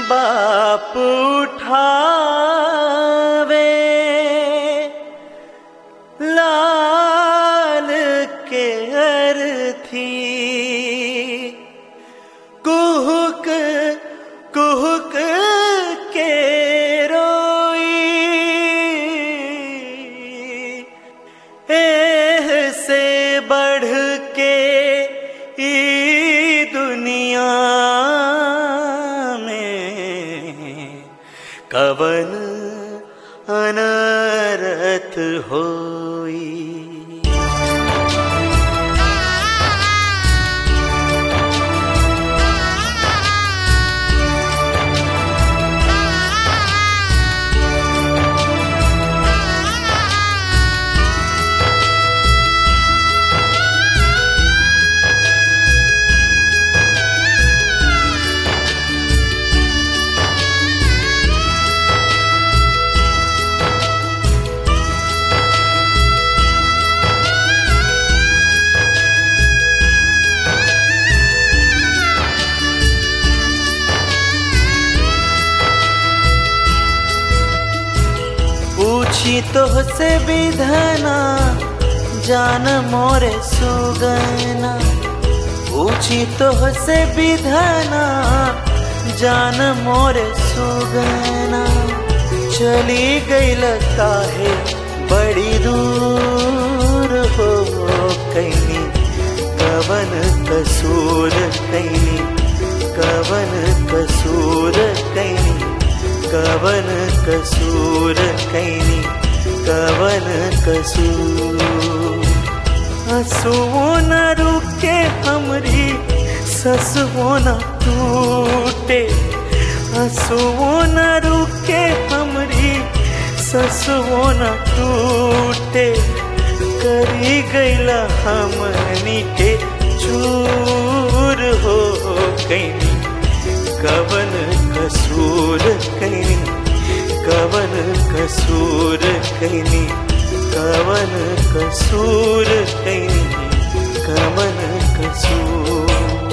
बाप उठावे लाल के अर्थी कुहुक कुहुक के रोई एह से बढ़ के ई दुनिया में कवन अनरत होई पूछी तो से विधना जान मोरे सुगना पूछी तो से विधना जान मोरे सुगना चली गई काहे बड़ी दूर हो कैनी कवन कसूर कैनी कवन कसूर कैनी कवन कसूर कैनी कवन कसूर हंसुओ न रुके हमरी ससुओ न टूटे हंसुओ न रुके हमरी ससुओ न टूटे करी गईला हमनी के चूर हो कैनी कवन कसूर कैनी कवन कसूर कैनी कवन कसूर कैनी कवन कसूर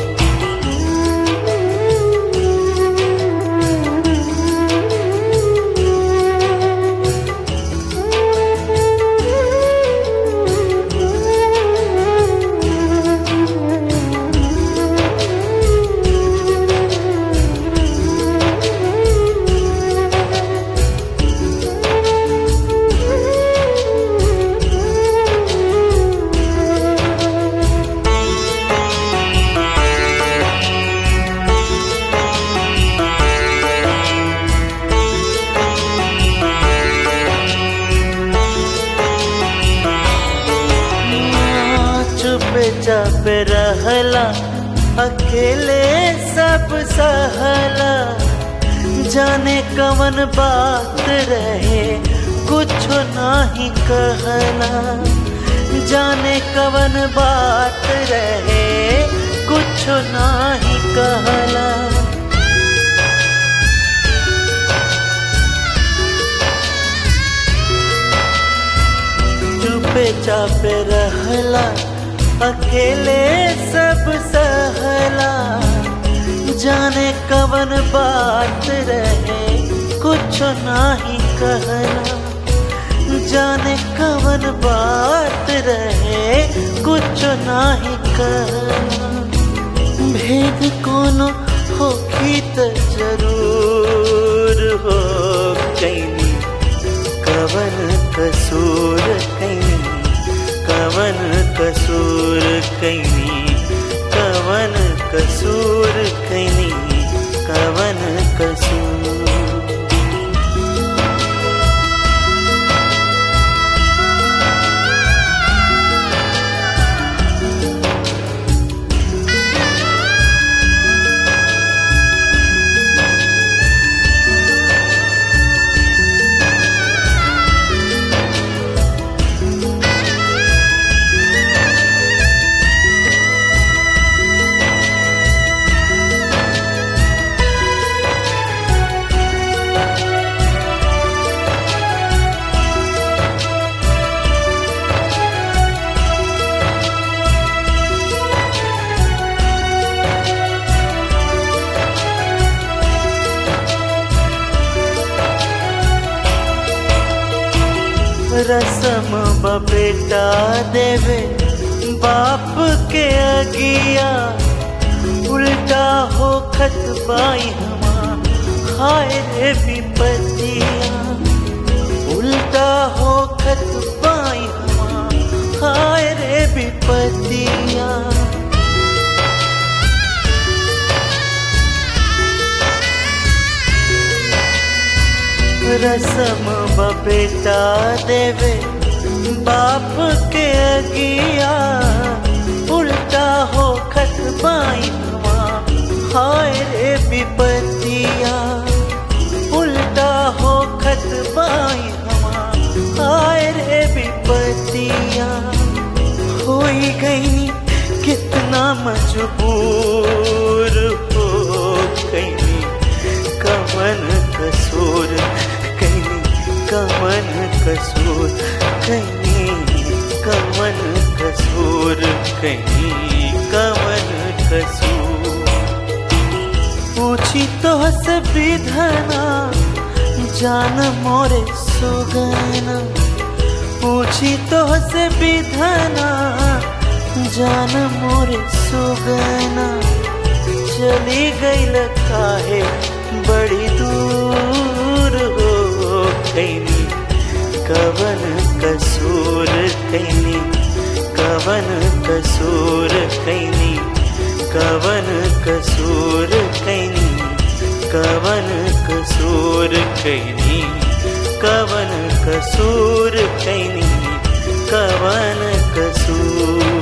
चुप चाप रहला अकेले सब सहला जाने कवन बात रहे कुछ नाही कहला जाने कवन बात रहे कुछ नाही कहला चुपे चापे रहला अकेले सब सहला जाने कवन बात रहे कुछ नाही कहला जाने कवन बात रहे कुछ नाही कहला भेद कोनो होखी त जरूर हो कैनी कवन कसूर कैनी कवन कसूर कैनी कवन कसूर कैनी कवन कसूर रसम बेटा देवे बाप के अगिया उल्टा हो खत बाई हमा हाय रे विपतिया उल्टा हो खत बाई हमा हाय रे विपतिया रसम बेटा देवे बाप के अगिया उल्टा हो खत बाई हमा हाय रे विपतिया उल्टा हो खत बाई हमा हाय रे विपतिया होई गई कितना मजबूर हो गई कमन कसूर कहीं कमन कसूर कहीं कमन कसूर कहीं कमन कसूर पूछी तो से विधना जान मोरे सुगना पूछी तो से विधना जान मोरे सुगना चली गई काहे बड़ी दूर हो कैनी कवन कसूर कैनी कवन कसूर कैनी कवन कसूर कैनी कवन कसूर कैनी कवन कसूर कैनी कवन कसूर